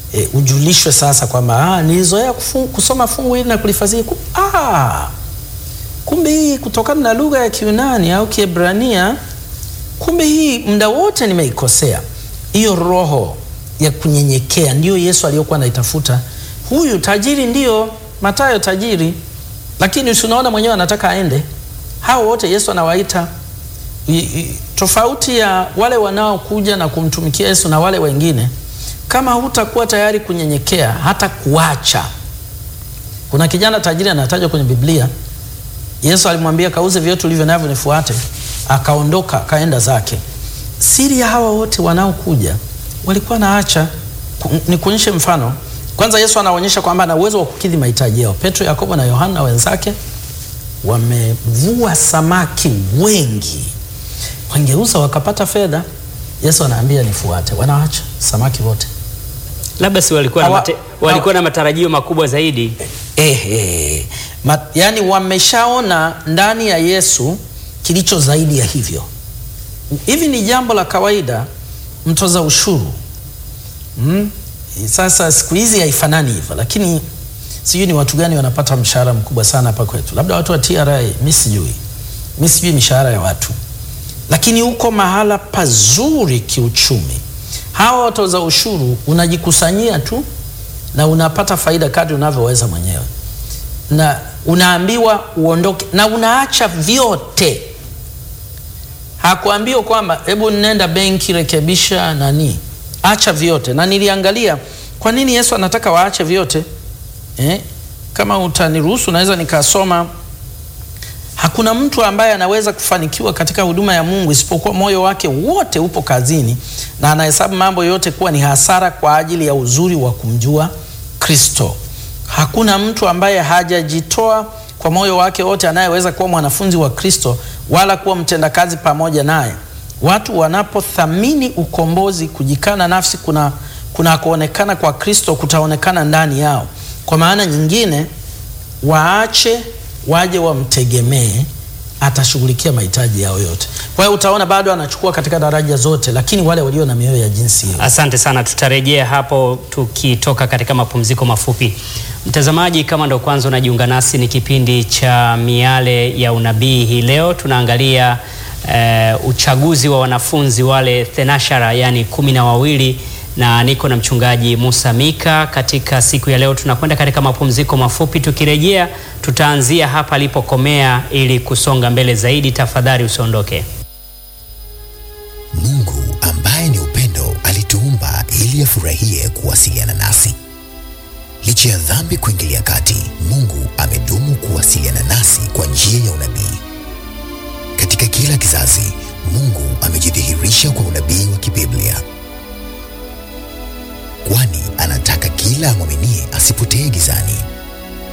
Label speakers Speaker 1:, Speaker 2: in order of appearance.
Speaker 1: e, ujulishwe sasa kwamba ah, nilizoea kufu- kusoma fungu hili na kulifasiri ku, ah, kumbe hii kutokana na lugha ya Kiunani au Kiebrania, kumbe hii muda wote nimeikosea. Hiyo roho ya kunyenyekea ndiyo Yesu aliyokuwa anaitafuta. Huyu tajiri ndiyo Mathayo tajiri, lakini tunaona mwenyewe anataka aende. Hao wote Yesu anawaita I- i- tofauti ya wale wanaokuja na kumtumikia Yesu na wale wengine, kama hutakuwa tayari kunyenyekea hata kuacha. Kuna kijana tajiri anatajwa kwenye Biblia, Yesu alimwambia kauze vyote ulivyo navyo nifuate, akaondoka akaenda zake. Siri ya hawa wote wanaokuja walikuwa naacha. Ku- Nikuonyeshe mfano. Kwanza Yesu anaonyesha kwamba ana uwezo wa kukidhi mahitaji yao. Petro, Yakobo na Yohana wenzake wamevua samaki wengi, wangeuza wakapata fedha. Yesu anaambia nifuate, wanaacha samaki wote.
Speaker 2: Labda si walikuwa na,
Speaker 1: Hawa-
Speaker 2: mate, walikuwa na matarajio makubwa zaidi.
Speaker 1: Eh, eh. Ma, yani wameshaona ndani ya Yesu kilicho zaidi ya hivyo. Hivi ni jambo la kawaida mtoza ushuru mm? Sasa siku hizi haifanani hivyo, lakini sijui ni watu gani wanapata mshahara mkubwa sana hapa kwetu, labda watu wa TRA, mi sijui, mi sijui mishahara ya watu, lakini uko mahala pazuri kiuchumi. Hawa watoza ushuru unajikusanyia tu na unapata faida kadri unavyoweza mwenyewe, na unaambiwa uondoke na unaacha vyote. Hakuambiwa kwamba hebu nenda benki rekebisha nani, acha vyote. Na niliangalia kwa nini Yesu anataka waache vyote eh? Kama utaniruhusu naweza nikasoma. Hakuna mtu ambaye anaweza kufanikiwa katika huduma ya Mungu isipokuwa moyo wake wote upo kazini na anahesabu mambo yote kuwa ni hasara kwa ajili ya uzuri wa kumjua Kristo. Hakuna mtu ambaye hajajitoa kwa moyo wake wote anayeweza kuwa mwanafunzi wa Kristo wala kuwa mtendakazi pamoja naye. Watu wanapothamini ukombozi, kujikana nafsi kuna kuna kuonekana kwa Kristo kutaonekana ndani yao. Kwa maana nyingine, waache waje wamtegemee, atashughulikia mahitaji yao yote. Kwa hiyo utaona bado anachukua katika daraja zote, lakini wale walio na mioyo ya jinsi hiyo
Speaker 2: Asante sana, tutarejea hapo tukitoka katika mapumziko mafupi. Mtazamaji, kama ndo kwanza unajiunga nasi, ni kipindi cha Miale ya Unabii. Hii leo tunaangalia eh, uchaguzi wa wanafunzi wale thenashara, yani kumi na wawili na niko na mchungaji Musa Mika. Katika siku ya leo tunakwenda katika mapumziko mafupi, tukirejea tutaanzia hapa alipokomea ili kusonga mbele zaidi. Tafadhali usiondoke.
Speaker 3: Mungu ambaye ni upendo alituumba ili afurahie kuwasiliana nasi. Licha ya dhambi kuingilia kati, Mungu amedumu kuwasiliana nasi kwa njia ya unabii. Katika kila kizazi, Mungu amejidhihirisha kwa unabii wa kibiblia, kwani anataka kila amwaminie asipotee gizani,